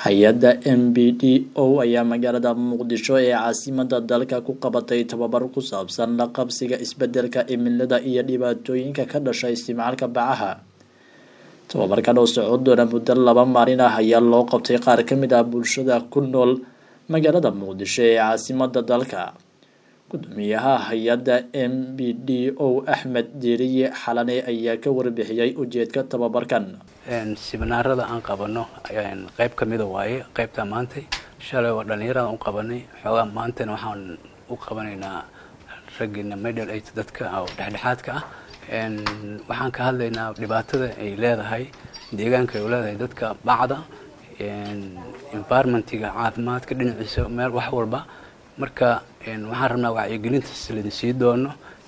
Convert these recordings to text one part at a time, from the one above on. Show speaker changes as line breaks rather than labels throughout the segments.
hay-adda m b d o ayaa magaalada muqdisho ee caasimada dalka ku qabatay tababar ku saabsan la qabsiga isbedelka cimilada iyo dhibaatooyinka ka dhasha isticmaalka bacaha tababarkan oo socon doona muddo laba maalin ah ayaa loo qabtay qaar kamid ah bulshada ku nool magaalada muqdisho ee caasimada dalka gudoomiyaha hay-adda m b d o axmed diiriye xalane ayaa ka warbixiyey ujeedka tababarkan
siminaarada aan qabano qayb ka mida waaye qaybtaa maantay shalay oo dhallinyarada u qabanay xoogaa maantana waxaan u qabanaynaa raggiina middle age dadka oo dhexdhexaadka ah waxaan ka hadlaynaa dhibaatada ay leedahay deegaanka ay leedahay dadka bacda environmentiga caafimaadka dhinaciisa meel wax walba marka waxaan rabnaa wacyigelintaas laidin sii doono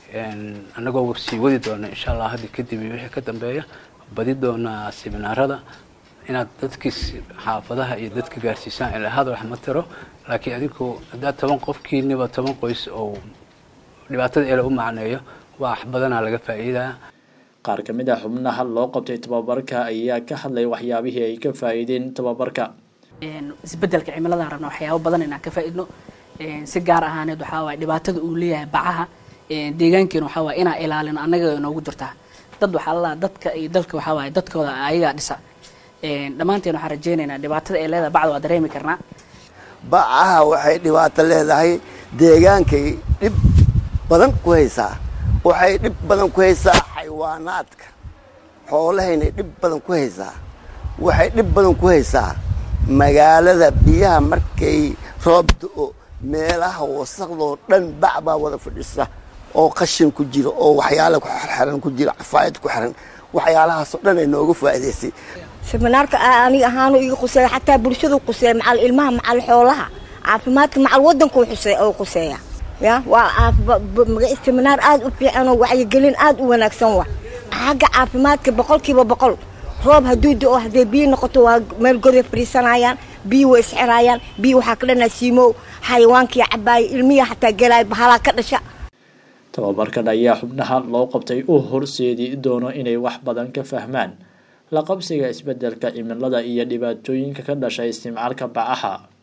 annagoo sii wadi doono insha allah hadda kadib iyo wixii ka dambeeya badi doonaa siminaarada inaad dadkii xaafadaha iyo dadka gaarsiisaan ilaa hadal wax ma tiro laakiin adinku haddaad toban qofkiiniba toban qoys oo dhibaatada ele u macneeyo wax badanaa laga faa'iidaa
qaar ka mid ah xubnaha loo qabtay tababarka ayaa ka hadlay waxyaabihii ay ka faa'iideen tababarka
isbedelka cimiladaan rabna waxyaabo badan inaan ka faa'iidno si gaar ahaaneed waxaa waay dhibaatada uu leeyahay bacaha deegaankeena waxaa waay inaa ilaalino annaga inoogu jirtaa dad waxaa lalaha dadka iyo dalka waxaa waay dadkooda ayagaa dhisa dhammaanteen waxaan rajeynaynaa dhibaatada ay leedahay bacda waa dareemi karnaa
bacaha waxay dhibaato leedahay deegaankay dhib badan ku haysaa waxay dhib badan ku haysaa xayawaanaadka xoolahaynay dhib badan ku haysaa waxay dhib badan ku haysaa magaalada biyaha markay roob do-o meelaha wasaqdoo dhan bac baa wada fadhisa oo qashin ku jira oo waxyaala ku xirxiran ku jira cafaayad ku xiran waxyaalahaasoo dhan ay nooga faa'iidaysay
siminaarka aniga ahaanu iga quseeya xataa bulshadu quseeya macal ilmaha macal xoolaha caafimaadka macal waddanku oo quseeya ya waa siminaar aada u fiican oo wacyigelin aada u wanaagsan wa xagga caafimaadka boqolkiiba boqol roob hadduu do-o hadday biyo noqoto waa meel goday fadhiisanayaan biyo way isxiraayaan biyo waxaa ka dhanaa siimow xayawaankii cabaaya ilmiya xataa gelaaya bahalaa ka dhasha
tababarkan ayaa xubnaha loo qabtay u horseedi doono inay wax badan ka fahmaan la qabsiga isbedelka cimilada iyo dhibaatooyinka ka dhasha isticmaalka bacaha